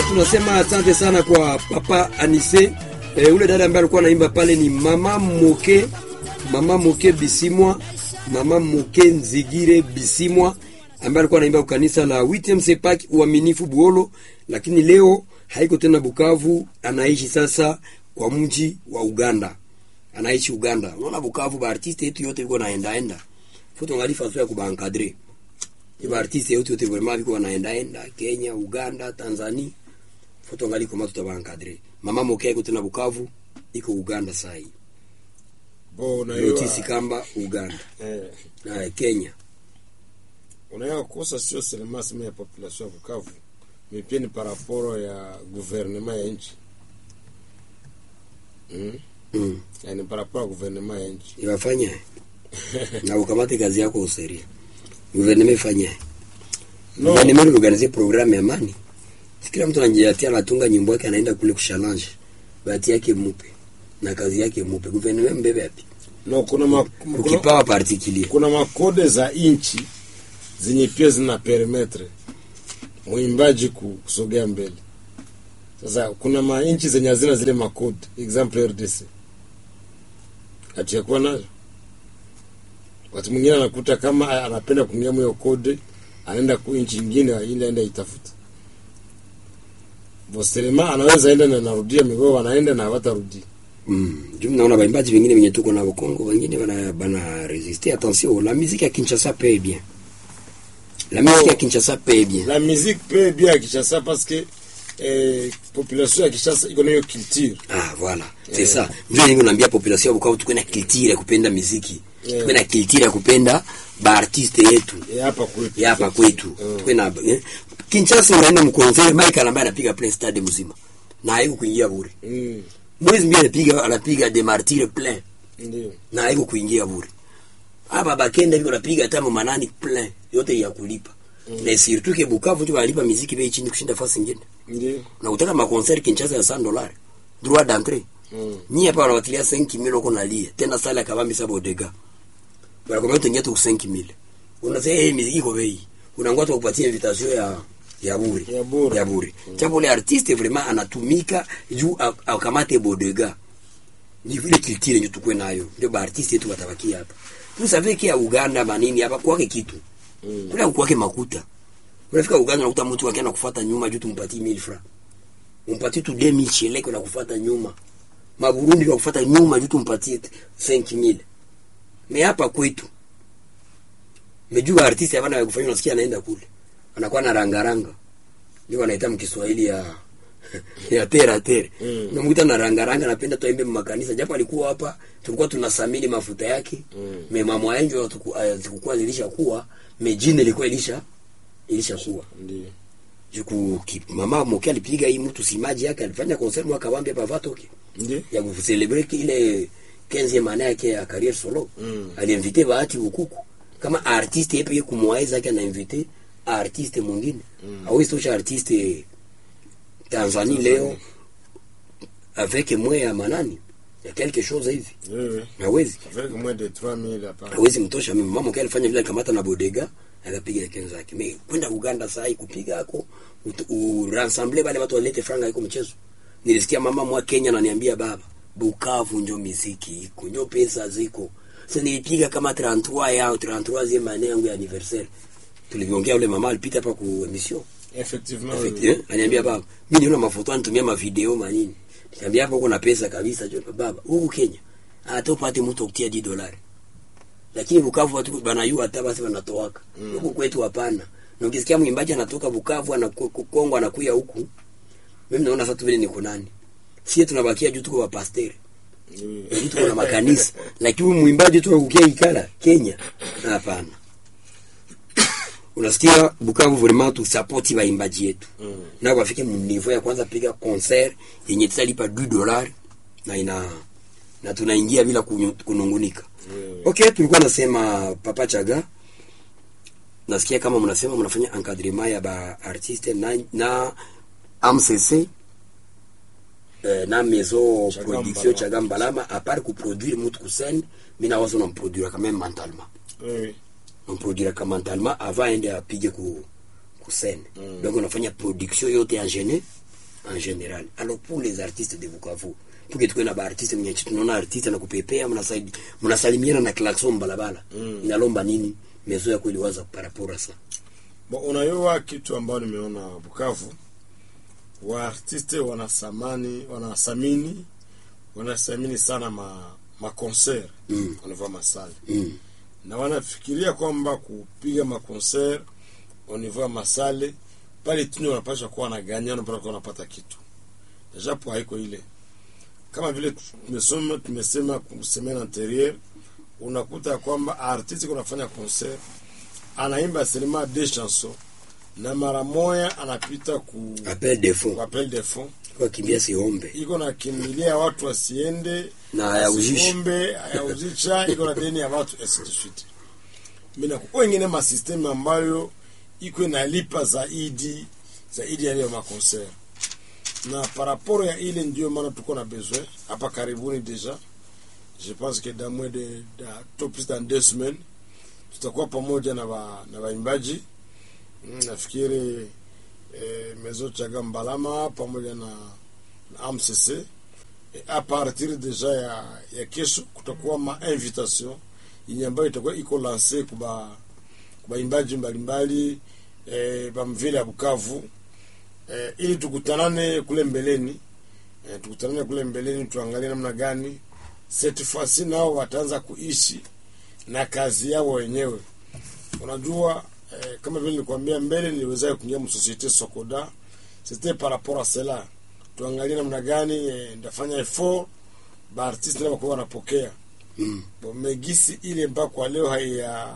tunasema asante sana kwa papa Anise. E, ule dada ambaye alikuwa anaimba pale ni mama Moke, mama Moke Bisimwa, mama Moke Nzigire Bisimwa ambaye alikuwa anaimba kanisa la WTMC Park uaminifu Buolo, lakini leo haiko tena Bukavu, anaishi sasa kwa mji wa Uganda, anaishi Uganda. Unaona Bukavu, ba artiste yetu yote iko naenda enda foto ngali faso ya kubankadre ba artiste yetu yote vraiment biko wanaenda enda Kenya, Uganda, Tanzania, foto ngali kama tutabankadre. Mama Moke iko tena Bukavu, iko Uganda sasa hii Bo na Notisi Kamba Uganda eh, na Kenya. unaya kosa sio seulement sema ya population ya Bukavu mais pia ni par rapport ya gouvernement ya nchi mm? Mm. yani par rapport ya gouvernement ya nchi Iwafanya na ukamate kazi yako useria. Gouvernement ifanye. No. Gouvernement organize programme ya amani. Kila mtu anajiatia anatunga nyimbo yake anaenda kule kuchallenge. Bahati yake mupe na kazi yake mupe. Gouvernement mbebe yapi? no kuna ma, kuna, Ukipawa particulier. kuna makode za inchi zenye pia zina permettre mwimbaji ku- kusogea mbele. Sasa kuna mainchi zenye hazina zile makode, example RDC hatuyakuwa nazo. Wakati mwingine anakuta kama anapenda kuingia hiyo kode, anaenda ku nchi nyingine ili aende itafuta. Boselema anaweza enda na narudia migoo, wanaenda na hawatarudia. Mm. Juu naona baimbaji wengine wenye tuko na Kongo wengine bana bana résister. Attention, la musique ya Kinshasa paye bien. La musique ya Kinshasa paye bien. La musique peut bien à Kinshasa parce que eh, population ya Kinshasa iko na hiyo culture. Ah, voilà. C'est ça. Ndio ningo naambia population ya Bukavu tuko na culture ya kupenda muziki. Yeah. Tuko na culture ya kupenda ba artiste yetu. Ya hapa kwetu. Ya hapa kwetu. Mm. Tuko na eh? Kinshasa unaenda mkonzere Michael ambaye anapiga plein stade mzima. Na haiko kuingia bure. Mm, Mwezi mbili anapiga anapiga de martyr plein. ndio. Na haiko kuingia bure. Hapa bakenda biko napiga hata manani plein. Yote ya kulipa. Mm. Na surtout ke Bukavu tu walipa muziki bei chini kushinda fasi nyingine. Ndio. Na utaka ma concert Kinshasa ya 100 dollars. Droit d'entrée. Mm. Ni hapa wanawatilia 5000 huko nalia. Tena sala kabambi saba odega. Wanakwambia tuingia tu 5000. Unasema eh miziki iko bei. Unangoja tu kupatia invitation ya ya bure. Ya bure. Ya bure. Chapo le artiste vraiment anatumika juu a- akamate bodega. Ni vile kilitire ndio tukwe nayo. Ndio ba artiste yetu watabakia hapa. Tu savez kia Uganda manini hapa kwake kitu. Mm. Kule kwake makuta. Unafika Uganda unakuta mtu akienda kufuata nyuma juu tumpatie 1000 francs. Umpatie tu 2000 cheleko na kufuata nyuma. Maburundi kwa kufuata nyuma juu tumpatie 5000. Me hapa kwetu. Mejua artist hapana ya kufanya unasikia anaenda kule. Anakuwa na rangaranga. Ndio wanaita mkiswahili ya ya tera tera. Mm. Unamkuta na rangaranga anapenda tuimbe makanisa japo alikuwa hapa tulikuwa tunasamini mafuta yake. Mm. Me mama yangu zilikuwa zilishakuwa, me jina ilikuwa ilisha ilishakuwa. Ndio. Juku ki, mama Moke alipiga hii mtu simaji yake alifanya concert mwaka wambi hapa Vatoke Ndio. ya kucelebrate ile 15 maana yake ya career solo. Mm. Aliinvite Bahati Ukuku kama artiste yeye pia kumwaiza yake anainvite artiste mwingine. Mm. Hawezi tosha artiste Tanzania leo avec moins ya manani ya quelque chose hivi. Wewe. Hawezi. Avec moins de 3000 hapa. hawezi mtosha mimi mama kile alifanya vile alikamata na bodega akapiga kenzo yake mimi kwenda Uganda saa hii kupiga hako uransambler wale watu walete franga iko mchezo nilisikia mama mwa Kenya ananiambia baba Bukavu njo miziki iko njo pesa ziko sasa nilipiga kama 33 yao 33 maneno yangu ya anniversaire tuliviongea ule mama alipita hapa ku emission Effectivement. Effect, wewe. eh? Ananiambia baba, mimi niona mafoto anitumia mavideo manini. Nikamwambia hapo kuna pesa kabisa jo baba. Huku Kenya hata upate mtu kutia 10 dolari. Lakini Bukavu watu banayua hata basi wanatoaka. Mm. Huku kwetu hapana. Na ukisikia mwimbaji anatoka Bukavu anaku- Kongo anakuya huku. Mimi naona sasa tu vile niko nani. Sisi tunabakia juu tuko wa pasteur. Wewe. Juu tuko na makanisa. Lakini huyu mwimbaji tu akukia ikala Kenya. Hapana. Unasikia Bukavu vraiment tu support waimbaji yetu Mm. na wafike mnivo ya kwanza piga concert yenye tutalipa 2 dollars na ina na tunaingia bila kunyu- kunungunika. Wewe. Okay, tulikuwa nasema Papa Chaga. Nasikia kama mnasema mnafanya encadrement ya ba artiste na na AMCC eh, na maison Chaga production Mbalama. Chaga Mbalama à part ku produire mutu kusene mina wazo na produire quand même mentalement. Wewe. On produire quand mentalement avant ende apige ku kusene. Mm. Donc unafanya production yote ya gene en général alors pour les artistes de Bukavu puke tukuwe na baartiste mwenye tunaona artiste na kupepea mnasaidi mnasalimiana na klaxon balabala mm. inalomba nini mezo yako iliwaza parapora sa Bo, unayua kitu ambayo nimeona Bukavu, waartiste wanasamani wanasamini wanasamini sana ma makonser Mm. wanavaa masale mm. na wanafikiria kwamba kupiga makonser wanivaa masale pale tuni wanapasha kuwa wanaganya wanapata kuwa wanapata kitu japo haiko ile kama vile tumesoma tumesema semaine anterieur unakuta kwamba artiste kunafanya concert anaimba selema deux chansons na mara moya anapita ku appel de ku fond appel de fond kwa kimbia siombe iko na kimbilia watu wasiende Na hayauzishe. asiombe hayauzisha iko na deni ya watu ainsi de suite mina kuko wengine masysteme ambayo iko inalipa zaidi zaidi ya ile makonser na paraporo ya ile ndio maana tuko na besoin hapa karibuni deja je pense que dans moins de da, tout plus dans deux semaines tutakuwa pamoja na ba, na waimbaji Mm, nafikiri eh, mezo chaga mbalama pamoja na, na amcc e, a partir deja ya, ya kesho kutakuwa ma invitation yenye ambayo itakuwa iko lance kuba kubaimbaji mbalimbali e, bamvile ya bukavu e, ili tukutanane kule mbeleni e, tukutanane kule mbeleni tuangalie namna gani cette fois-ci nao wataanza kuishi na kazi yao wenyewe unajua eh, kama vile nilikwambia mbele niliweza kuingia msosiete sokoda c'était par rapport à cela tuangalie namna gani eh, ndafanya effort baartiste nao wakuwa wanapokea mm. Bon, megisi ile mpaka kwa leo haiya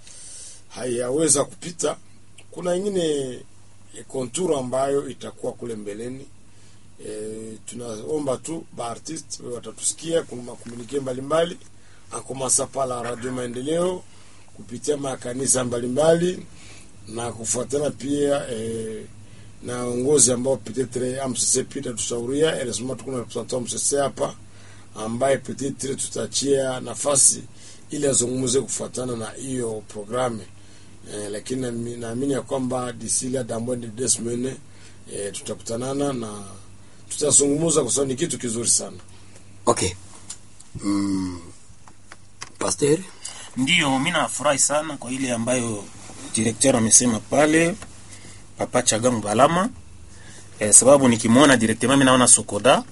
haiyaweza kupita kuna ingine e, konturu ambayo itakuwa kule mbeleni e, tunaomba tu baartiste watatusikia kuna makomunike mbalimbali akomasa pala radio maendeleo kupitia makanisa mbalimbali na kufuatana pia e, na uongozi ambao petetre MCC pia itatusauria eresema tuko na representant MCC hapa ambaye petetre tutachia nafasi ili azungumze kufuatana na hiyo programe eh, lakini nami- naamini ya kwamba disilia dambwende desmene eh, tutakutanana na tutazungumza kwa sababu ni kitu kizuri sana okay mm. pasteur Ndiyo, mi nafurahi sana kwa ile ambayo direkteur amesema pale, Papa Chagangu Balama eh, sababu nikimwona direkteur mimi naona Sokoda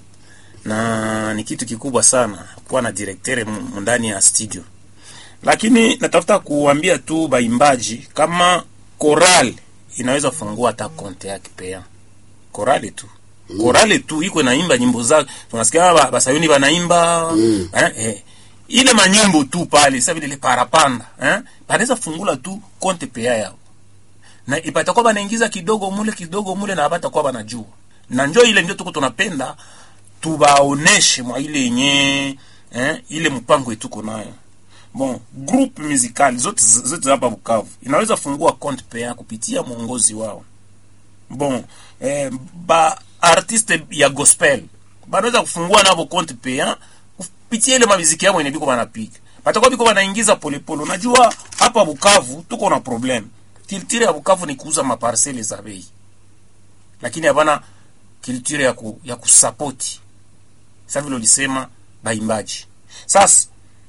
na ni kitu kikubwa sana kuwa na direkteur m- ndani ya studio, lakini natafuta kuambia tu baimbaji kama koral inaweza fungua hata konte yake pea korale tu korale tu iko naimba nyimbo zake tunasikia ba- basayuni banaimba Mm. eh, eh. ile manyimbo tu pale sasa vile ile parapanda eh banaweza fungula tu konte pea yao na ipatakuwa banaingiza kidogo mule kidogo mule na batakuwa banajua na njo ile ndio tuko tunapenda tubaoneshe mwa ile yenye eh, ile mpango yetuko nayo bon groupe musical zote zote hapa Bukavu inaweza fungua compte pea kupitia mwongozi wao bon eh, ba artiste ya gospel banaweza kufungua navo compte pea kupitia ile mabiziki yao yenye biko banapiga batakuwa biko banaingiza polepole unajua hapa Bukavu tuko na problem kiltire ya Bukavu ni kuuza maparcele za bei lakini hapana kiltire ya, ku, ya kusapoti sasa vile ulisema baimbaji sasa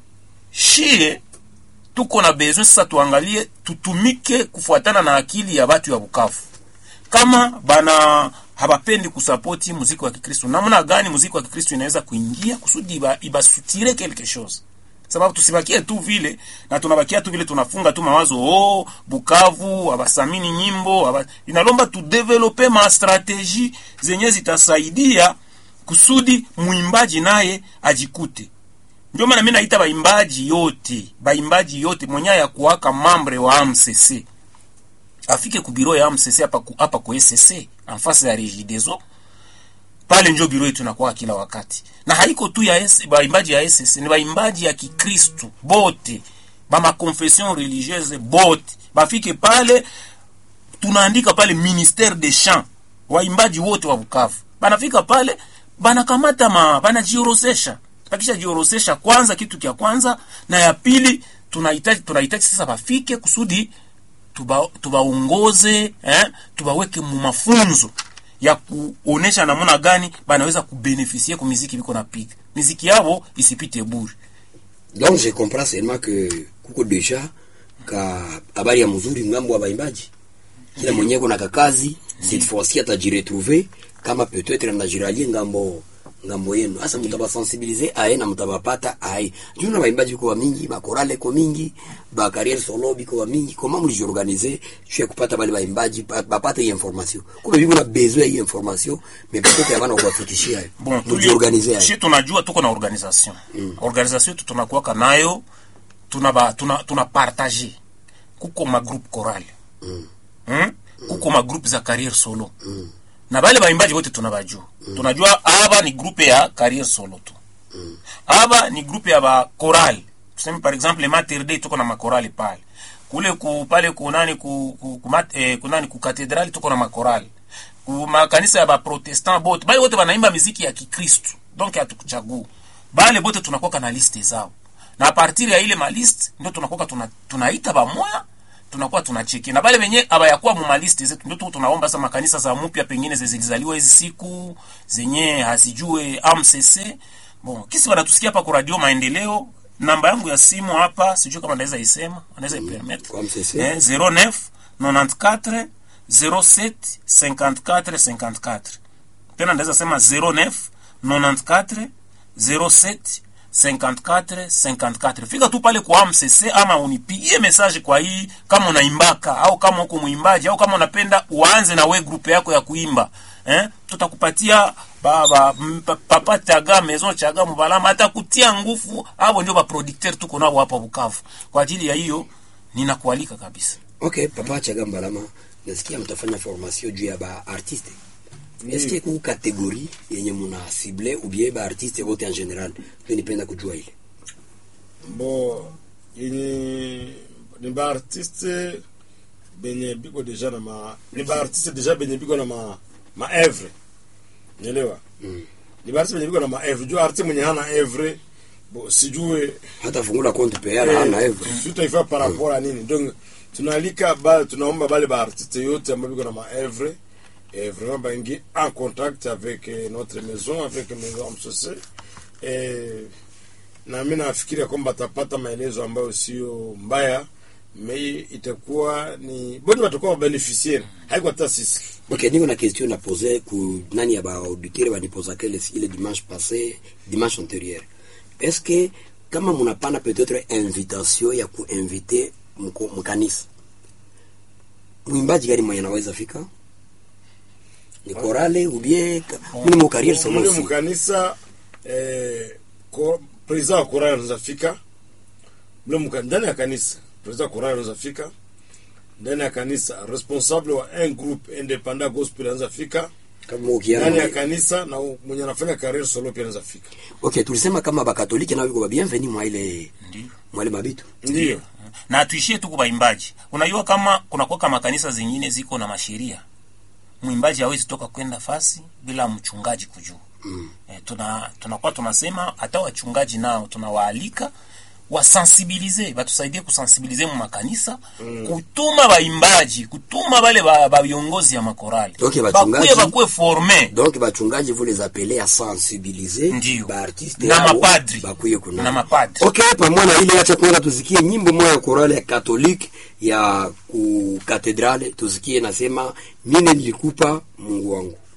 shie tuko na besoin sasa tuangalie tutumike kufuatana na akili ya batu ya Bukavu kama bana habapendi kusapoti muziki wa Kikristo, namna gani muziki wa Kikristo inaweza kuingia kusudi iba, ibasutire quelque chose sababu tusibakie tu vile na tunabakia tu vile tunafunga tu mawazo oh, Bukavu abasamini nyimbo aba... inalomba tudevelope ma strategie zenye zitasaidia kusudi mwimbaji naye ajikute ndio maana mimi naita baimbaji yote baimbaji yote mwenye ya kuwaka mambre wa AMCC afike ku biro ya AMCC hapa ku, hapa ku SCC en face ya Regideso pale njo biro yetu inakuwa kila wakati na haiko tu ya S, baimbaji ya SCC ni baimbaji ya Kikristo bote ba ma confession religieuse bote bafike pale tunaandika pale ministère des chants waimbaji wote wa Bukavu banafika pale banakamata ma banajiorozesha bakisha jiorozesha kwanza kitu kya kwanza na ya pili tunahitaji tunahitaji sasa bafike kusudi tuba tubaongoze eh, tubaweke mu mafunzo ya kuonesha namna gani banaweza kubenefisie ku miziki biko napiga miziki yabo isipite bure donc je comprends seulement que kuko deja ka habari ya mzuri ngambo wa baimbaji kila mwenyewe kuna kakazi cette fois-ci atajiretrouver kama peut-être anajiralie ngambo ngambo yenu hasa mtabasensibilize aye na mtabapata aye juu na baimbaji kwa mingi bakorale ko mingi ba carrière solo biko wa mingi comment mlijiorganiser juu ya kupata bale baimbaji ba- bapate hii information kumbe biko na besoin ya hii information mais peut-être yabana kuwafikishia bon mlijiorganiser shi aye tunajua tuko na organisation mm. organisation yetu tunakuwaka nayo tuna ba, tuna, tuna partage kuko magroupe chorale mm. mm? kuko magroupe za carrière solo mm. na bale baimbaji wote tunabajua mm. tunajua aba ni groupe ya carrière solo tu mm. aba ni groupe ya ba chorale tuseme par exemple mater day tuko na makorali pale kule ku pale kunani ku, ku, ku, mat- eh, kunani ku katedrali tuko na makorali ku makanisa ya baprotestant bote bale wote banaimba miziki ya kikristu donc hatukuchagua bale bote tunakuwa na liste zao na a partir ya ile maliste ndio tunakuwa tuna, tunaita bamoya tunakuwa tunacheki na bale benye abayakuwa mu maliste zetu ndio tuko tunaomba sasa makanisa za mpya pengine zilizaliwa hizi siku zenye hazijue AMCC bon kisi wanatusikia hapa kwa radio maendeleo namba yangu ya simu hapa sijui kama naweza isema anaweza ipermettre kwa MCC. eh, 09 94 07 54 54 tena ndaweza sema 09 94 07 54 54 fika tu pale kwa MCC ama unipigie message kwa hii kama unaimbaka au kama uko mwimbaji au kama unapenda uanze na we grupe yako ya kuimba eh? tutakupatia ba, ba, m- pa- papa chaga maison chaga mubalama atakutia nguvu abo ndio baproducteur tuko nao hapa Bukavu kwa ajili ya hiyo ninakualika kabisa ok papa chagambalama nasikia mtafanya formation juu ya ba artiste eske ku kategori yenye muna cible ou bien ba artiste wote en general ndio nipenda kujua ile bo yenye ni baartiste benye biko deja na ma ni baartiste deja benye biko na ma maevre nielewa Mm. ni baartiste benye biko na maevre juu artiste mwenye hana evre bo sijue hata fungula compte payala hana hivyo tutaifa par rapport à nini donc tunaalika ba tunaomba bale baartiste yote ambao biko na maevre et vraiment baingi en contact avec eh, notre maison avec maison msose eh, na mi nafikiria kwamba atapata maelezo ambayo sio mbaya me itakuwa ni bodi watakuwa wabeneficiaire haiko hata sisi ok niko na question na pose ku nani ya ba auditeur banipozaka ile ile dimanche passé dimanche antérieur est-ce que kama munapana peut-être invitation ya kuinvite mko- mkanisa mwimbaji gani mwenye anaweza fika ni korale ou bien ka- mimi mo carrière solo mule aussi mkanisa eh, ko, president wa korali anaweza fika mule mka- ndani ya kanisa president wa korali anaweza fika ndani ya kanisa responsable wa un groupe independant gospel anaweza fika kama ukiana ndani ya kanisa na mwenye anafanya career solo pia anaweza fika ok tulisema kama bakatolike nao biko ba bienvenu mwa ile ndio mwa ile mabitu ndio na tuishie tu kubaimbaji unajua kama kunakuwa makanisa zingine ziko na masheria mwimbaji hawezi toka kwenda fasi bila mchungaji kujua mm. e, tuna tunakuwa tunasema hata wachungaji nao tunawaalika wasensibilize batusaidie kusensibilize mu makanisa mm. kutuma baimbaji kutuma bale ba, ba viongozi ya makorali Okay, bachungaji- bakuye bakuwe forme donc bachungaji vous les appelez à sensibiliser Ndio. baartiste Na yao, mapadri. bakuye kuna Na mapadri. ok pamoja na ile acha kwanza tusikie nyimbo moja ya korale ya katolike ya ku katedrale tusikie nasema mine nilikupa mungu wangu